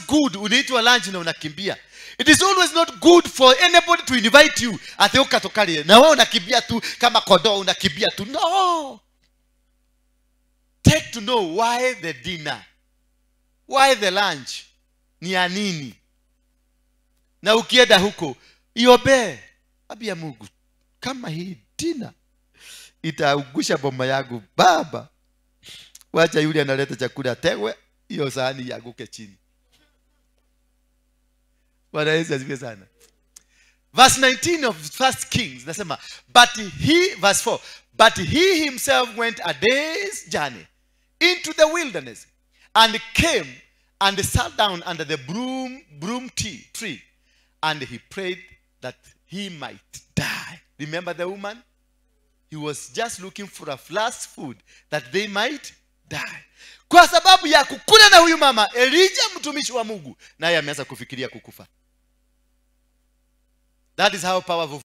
good unaitwa lunch na unakimbia it is always not good for anybody to invite you ati ukatokalie na wewe unakimbia tu kama kondoo unakimbia tu no take to know why the dinner why the lunch ni ya nini na ukienda huko iombee abia mungu kama hii dina itaugusha boma yangu baba wacha yule analeta chakula tegwe hiyo sahani yaguke chini bwana yesu asifiwe sana verse 19 of first kings nasema but he verse 4 but he himself went a day's journey into the wilderness and came and sat down under the broom broom tree, tree and he prayed that he might die remember the woman he was just looking for a last food that they might die kwa sababu ya kukula na huyu mama elija mtumishi wa mungu naye ameanza kufikiria kukufa that is how powerful